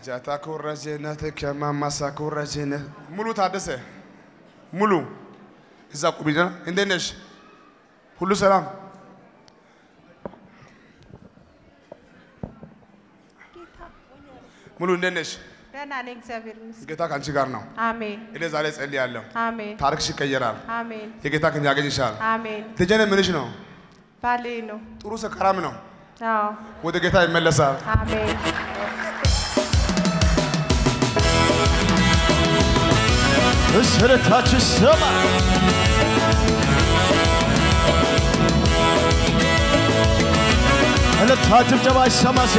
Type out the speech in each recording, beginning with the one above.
ጃታ ኮረጀነት ከማማሳ ኮረጀነት ሙሉ ታደሰ ሙሉ እዛ ቁቢና እንዴት ነሽ? ሁሉ ሰላም? ሙሉ እንዴት ነሽ? ደህና ነኝ፣ እግዚአብሔር ይመስገን። ጌታ ከአንቺ ጋር ነው። አሜን እኔ ዛሬ ጸልያለሁ። አሜን ታሪክሽ ይቀየራል። አሜን የጌታ ክንድ ያገኝሻል። አሜን። ልጄነ ምንሽ ነው? ባሌ ነው። ጥሩ ሰካራም ነው። አዎ ወደ ጌታ ይመለሳል። አሜን እስረታችሁ ሰማ እልልታ ጭብጨባ ይሰማሴ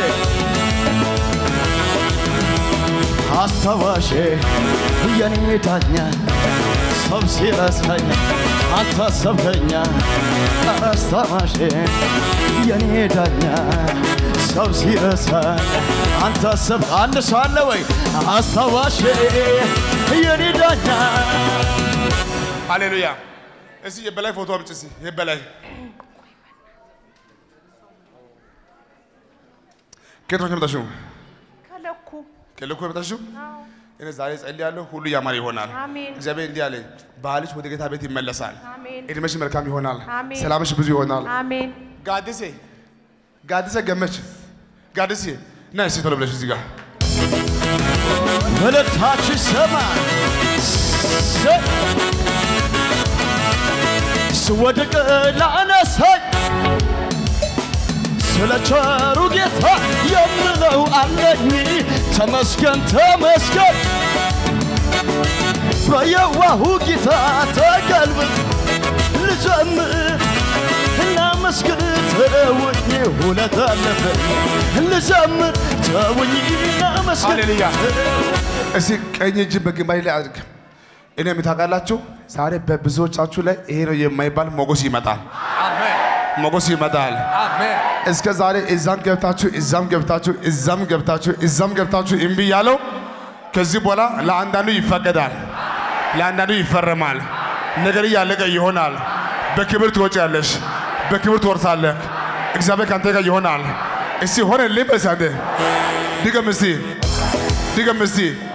አስታዋሼ የኔ ዳኛ ሰው ሲረሳኝ አንተ አሰብከኛ አስታዋሼ የኔ ዳኛ ሰው ሲረሳኝ አንተ አሰብ አንድ ሰው አለ ወይ አስታዋሼ የኔ ዳኛ ሃሌሉያ። እስቲ የበላይ ፎቶ አምጪ። እስቲ የበላይ ከየት ነው የመጣሽው? ከለኩ ከልኮ የመጣሽው? አዎ እኔ ዛሬ ጸልያለሁ፣ ሁሉ ያማረ ይሆናል። አሜን እግዚአብሔር እንዲህ አለኝ፣ ባልሽ ወደ ጌታ ቤት ይመለሳል። አሜን እድሜሽ መልካም ይሆናል። አሜን። ሰላምሽ ብዙ ይሆናል። አሜን ጋድሴ ጋድሴ ገመች ጋድሴ ና እስቲ ቶሎ ብለሽ እዚህ ጋር እልልታችሁ ሰማ ስወድቅ ላነሳኝ ስለ ቸሩ ጌታ የምለው አለኝ ተመስገን ተመስገን በየዋሁ ጌታ ተገልብጥ ልዘምር እናመስግን ተውኝ ሁለት አለፈኝ ልዘምር ተውኝ እናመስግን ሃሌሉያ። እስቲ ቀኝ እጅ በግንባሬ ላይ አድርግ። እኔ የምታውቃላችሁ ዛሬ በብዙዎቻችሁ ላይ ይሄ ነው የማይባል ሞገስ ይመጣል። ሞገስ ይመጣል። እስከ ዛሬ እዛም ገብታችሁ እዛም ገብታችሁ እዛም ገብታችሁ እዛም ገብታችሁ እምቢ ያለው ከዚህ በኋላ ለአንዳንዱ ይፈቀዳል፣ ለአንዳንዱ ይፈረማል። ነገር እያለቀ ይሆናል። በክብር ትወጪያለሽ፣ በክብር ትወርሳለህ። እግዚአብሔር ከአንተ ጋር ይሆናል። እስቲ ሆነልኝ በሳንተ ድገም እስቲ ድገም እስቲ